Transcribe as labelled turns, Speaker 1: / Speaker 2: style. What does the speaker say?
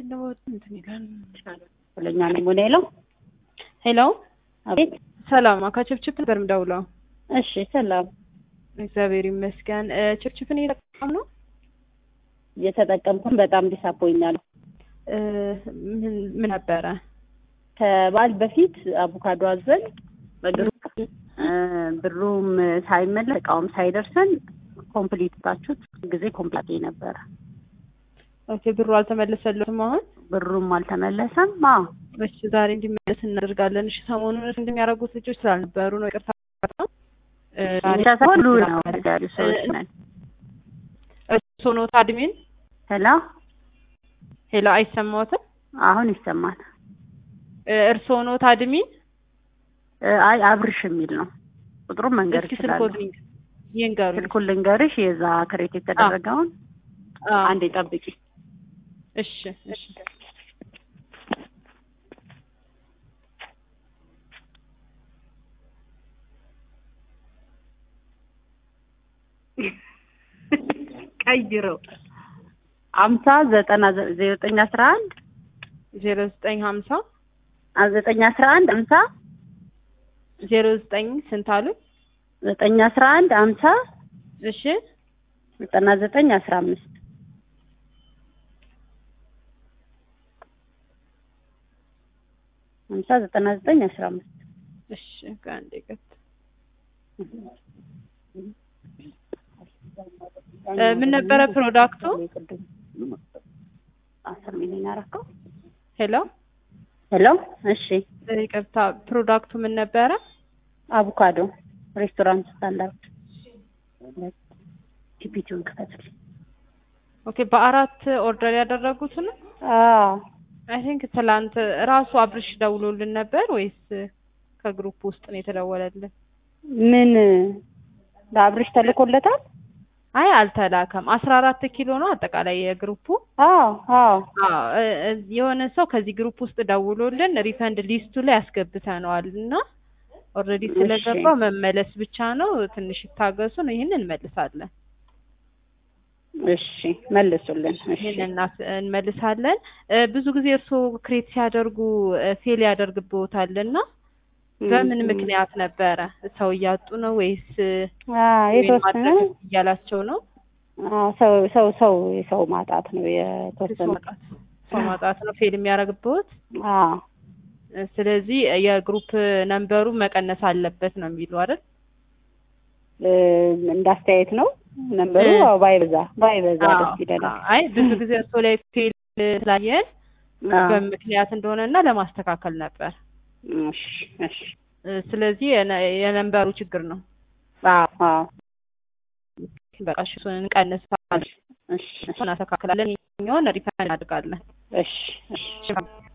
Speaker 1: ደግሞ እንትን ይላል።
Speaker 2: ሁለኛ ነው ሞኔ ለው
Speaker 1: ሄሎ
Speaker 2: አቤት።
Speaker 1: ሰላም ከችፕችፕ ነበር የምደውለው።
Speaker 2: እሺ ሰላም።
Speaker 1: እግዚአብሔር ይመስገን። እ፣ ችፕችፕን እየተጠቀም ነው።
Speaker 2: እየተጠቀምኩን በጣም ዲሳፖኛል።
Speaker 1: እ፣ ምን ምን ነበረ?
Speaker 2: ከበዓል በፊት አቮካዶ አዘን በግሩፕ እ፣ ብሩም ሳይመለስ እቃውም ሳይደርሰን ኮምፕሊት ታችሁት ጊዜ ኮምፕሊት ነበረ።
Speaker 1: ኦኬ ብሩ አልተመለሰለትም አሁን።
Speaker 2: ብሩም አልተመለሰም። አዎ
Speaker 1: እሺ ዛሬ እንዲመለስ እናደርጋለን። እሺ ሰሞኑን እንደሚያደርጉት ልጆች ስላልነበሩ ነው ይቅርታ። እ፣ ዛሬ
Speaker 2: ብቻ ሳይሆን ሁሉ ነው ያሉ ሰዎች ነን።
Speaker 1: እሱ ኖት አድሚን።
Speaker 2: ሄሎ
Speaker 1: ሄሎ አይሰማዎትም?
Speaker 2: አሁን ይሰማል።
Speaker 1: እ፣ እርስዎ ኖት አድሚን?
Speaker 2: እ፣ አይ አብርሽ የሚል ነው ቁጥሩን መንገድ
Speaker 1: እስኪ
Speaker 2: ይችላል።
Speaker 1: ስልኮት ይንገሩኝ።
Speaker 2: ስልኩን ልንገርሽ የዛ ክሬት የተደረገውን
Speaker 1: አዎ።
Speaker 2: አንዴ ጠብቂ።
Speaker 1: እሺ እሺ
Speaker 2: ቀይረው አምሳ ዘጠና ዘጠኝ አስራ አንድ
Speaker 1: ዜሮ ዘጠኝ ሀምሳ
Speaker 2: ዘጠኝ አስራ አንድ አምሳ
Speaker 1: ዜሮ ዘጠኝ ስንት አሉ?
Speaker 2: ዘጠኝ አስራ አንድ አምሳ
Speaker 1: እሺ
Speaker 2: ዘጠና ዘጠኝ አስራ አምስት አምሳ ዘጠና ዘጠኝ አስራ አምስት
Speaker 1: እሺ ከአንዴ ቀጥ እ፣ ምን ነበረ ፕሮዳክቱ?
Speaker 2: አስር ሚሊዮን ያረከው
Speaker 1: ሄሎ
Speaker 2: ሄሎ እሺ
Speaker 1: እ፣ ይቅርታ ፕሮዳክቱ ምን ነበረ?
Speaker 2: አቮካዶ ሬስቶራንት ስታንዳርድ ቲፒቲውን ክፈትልኝ
Speaker 1: ኦኬ በአራት ኦርደር ያደረጉት ነው?
Speaker 2: አዎ
Speaker 1: አይ ቲንክ ትላንት ራሱ አብርሽ ደውሎልን ነበር ወይስ ከግሩፕ ውስጥ ነው የተደወለልን?
Speaker 2: ምን ለአብርሽ ተልኮለታል
Speaker 1: አይ አልተላከም። አስራ አራት ኪሎ ነው አጠቃላይ የግሩፑ።
Speaker 2: አዎ አዎ
Speaker 1: አዎ እ፣ እ፣ የሆነ ሰው ከዚህ ግሩፕ ውስጥ ደውሎልን ሪፈንድ ሊስቱ ላይ ያስገብተነዋል እና ኦልሬዲ
Speaker 2: እሺ።
Speaker 1: ስለገባው መመለስ ብቻ ነው። ትንሽ ይታገሱን፣ ይህን እንመልሳለን።
Speaker 2: እሺ መልሱልን እሺ
Speaker 1: ይህን እናስ- እንመልሳለን። እ፣ ብዙ ጊዜ እርስዎ ክሬት ሲያደርጉ ፌል ያደርግብዎታል እና በምን ምክንያት ነበረ? ሰው እያጡ ነው ወይስ
Speaker 2: አዎ
Speaker 1: ወይም
Speaker 2: የተወሰነ
Speaker 1: ማድረግ እያላቸው ነው?
Speaker 2: አዎ ሰው ሰው ሰው የሰው ማጣት ነው
Speaker 1: ሰው
Speaker 2: የተወሰነ
Speaker 1: ማጣት ሰው ማጣት ነው ፌል የሚያደርግብዎት።
Speaker 2: አዎ
Speaker 1: ስለዚህ የግሩፕ ነንበሩ መቀነስ አለበት ነው የሚሉ አይደል?
Speaker 2: እ፣ እንዳስተያየት ነው ነንበሩ
Speaker 1: እ።
Speaker 2: አዎ ባይበዛ ባይበዛ
Speaker 1: አዎ።
Speaker 2: ደስ ይለናል
Speaker 1: አይ ብዙ ጊዜ እርሶ ላይ ፌል ስላየን
Speaker 2: አዎ
Speaker 1: በምክንያት እንደሆነና ለማስተካከል ነበር።
Speaker 2: እሺ እሺ
Speaker 1: እ፣ ስለዚህ የነ- የነንበሩ ችግር ነው።
Speaker 2: አዎ አዎ
Speaker 1: በቃ እሺ፣ እሱን እንቀንሳለን፣
Speaker 2: እሺ እሺ
Speaker 1: እናስተካክላለን። ይኸኛውን ሪፈንድ እናድርጋለን።
Speaker 2: እሺ እሺ
Speaker 1: እሺ